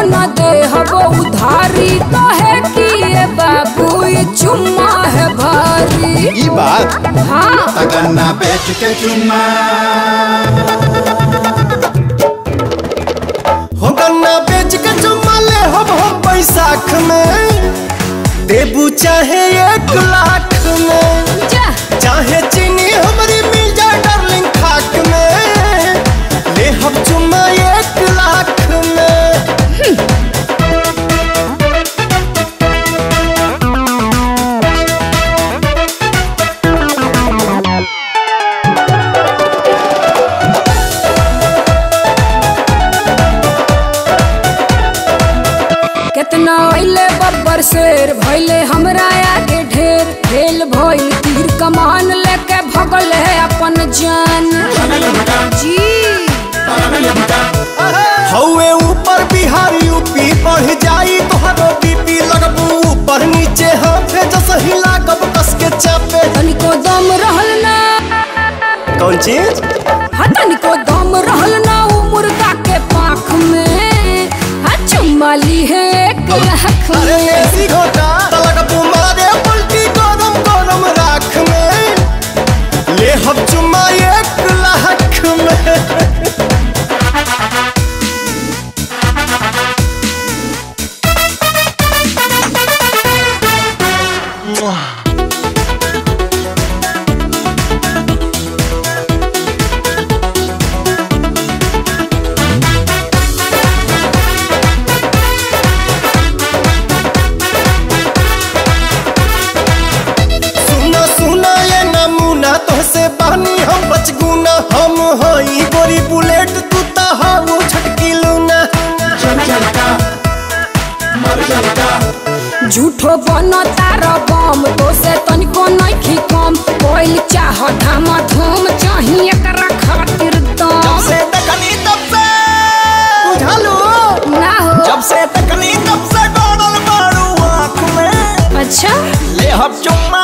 न दे हबो उधारी कहे कि ये बाबू ये चुम्मा है भारी ई बात हाँ तगन्ना बेच के चुम्मा हो गन्ना बेच के चुम्मा ले हम हम बैसाख में देबू चाहे एक लाख में जा चाहे चीनी हमारी मिल जाए डार्लिंग खाक में ले हम चुम्मा एक लाख में कितना अइले बब्बर शेर भइले हमरा आगे ढेर फेल भइल तीर कमान लेके भगल है अपन जान जी हौवे ऊपर बिहार यूपी बढ़ जाई तोहरो बीपी लगबू ऊपर नीचे हाथ जस हिला कब कस के चापे तनिको दम रहल ना कौन चीज हा तनिको दम रहल ना उ मुर्गा के पाख में हा चुम्माली है एक लाख अरे में ऐसी घोटा लगबू मारे उल्टी गरम गरम राख में ले हम चुम्मा एक लाख में सुना सुना ये नमूना तोहसे बानी हम बचगुना हम हई गोरी बुलेट तू ता हाउ छटकी लूना झूठो बनो तारा बम तो से तनिको नइखी कम कोइल चाह धाम धूम चाही एकरा खातिर दम से तकनी तब से बुझालू ना हो जब से तकनी तब से डोडल मारू आँख में अच्छा ले हम चुम्मा